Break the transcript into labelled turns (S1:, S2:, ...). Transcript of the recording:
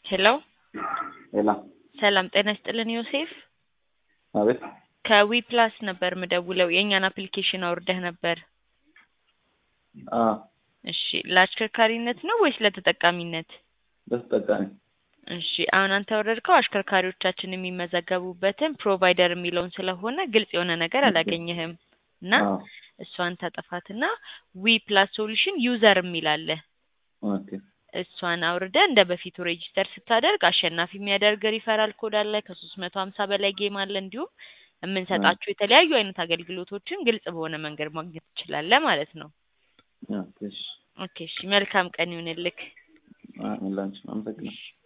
S1: ሄሎ
S2: ሌላ
S1: ሰላም ጤና ይስጥልን ዮሴፍ
S2: አቤት
S1: ከዊ ፕላስ ነበር ምደውለው የእኛን አፕሊኬሽን አውርደህ ነበር
S2: አ
S1: እሺ ለአሽከርካሪነት ነው ወይስ ለተጠቃሚነት
S2: ለተጠቃሚ
S1: እሺ አሁን አንተ ያወረድከው አሽከርካሪዎቻችን የሚመዘገቡበትን ፕሮቫይደር የሚለውን ስለሆነ ግልጽ የሆነ ነገር አላገኘህም እና
S2: አ
S1: እሷን ታጠፋትና ዊ ፕላስ ሶሉሽን ዩዘር የሚል አለ
S2: ኦኬ
S1: እሷን አውርደ እንደ በፊቱ ሬጂስተር ስታደርግ አሸናፊ የሚያደርግ ሪፈራል ኮድ አለ ከሶስት መቶ ሀምሳ በላይ ጌም አለ እንዲሁም የምንሰጣቸው የተለያዩ አይነት አገልግሎቶችን ግልጽ በሆነ መንገድ ማግኘት ትችላለህ ማለት ነው
S2: ኦኬ እሺ
S1: ኦኬ እሺ መልካም ቀን ይሁንልክ
S2: አ ላንቺ አመሰግናለሁ